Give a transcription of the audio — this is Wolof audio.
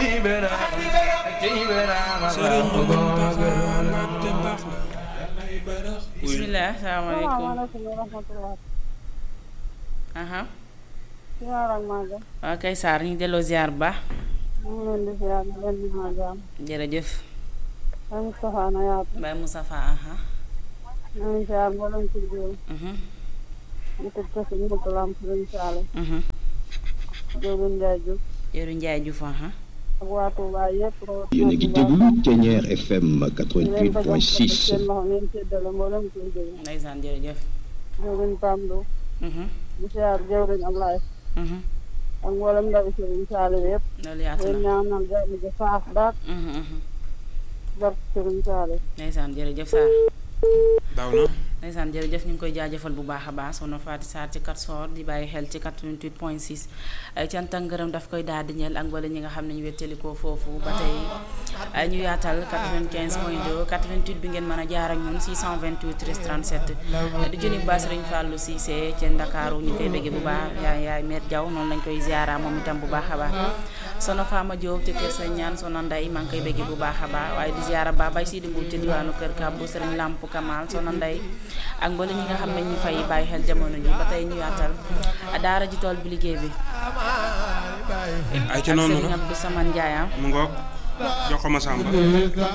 bisimilah salaamaaleykum salaamaaleykum wa rahmatulah. aha ziar ak màggal. waaw kay Sarr ñu delloo ziar bu baax ñu ngi leen di ziar di leen di màggal. jërëjëf ay Moustapha na yaatu. Baye Moustapha aha ñu ngi ziar mboolem ci biir. mhm ñu tëj ko si ñëpp lamp luñ saale. mhm Diouroupé Ndiaye Diouf. Jëru Njaay Juuf aha ak waa Touba yëpp. yéen a ngi déglu Ténière FM di leen ko jox seen 88.6 loxo ngeen séddale mboolem ci biir. ndeysaan jërëjëf Diouroupé Pam Lo. mhm di ziar Diouroupé Ablaye. mhm ak mboolem ndaw si luñ saale yëpp. loolu yaatu leen na ñaanal jàmm ji saaf daal mhm mhm bar ci luñ saale. ndeysaan jërëjëf Sarr daaw na ndeysaan jërëjëf ñu ngi koy jaajëfal bu baax a baax soxna Fatou Sarr ci kat soor di bàyyi xel ci 88 point 6 ay cant ak ngërëm daf koy daal di ñeel ak wala ñi nga xam ne ñu wéttalikoo foofu ba tey ay ñu yaatal 95 point 2 88 bi ngeen mën a jaar ak ñun 628 13 37 di junni ba Sëriñ Fallou Cissé ci Ndakaaru ñu koy bëgge bu baax yaay yaay Met Diaw noonu lañ koy ziara moom itam bu baax a baax sono Fama Diop ci kër sa ñaan sono Nday maa ngi koy bëgge bu baax a baax waaye di ziara ba bay Sidi Mbuub ci diwaanu kër Kabbu Sëriñ Lamp Kamal sono Nday ak mbooleem ñi nga xam ne ñu fay bàyyi xel jamono ji ba tey ñu yaatal daara ji tool bi liggéey bi ay ak ca noonu Sëriñ la Abdou Saman Ndiaye mu ngoog jox ko ma sàmba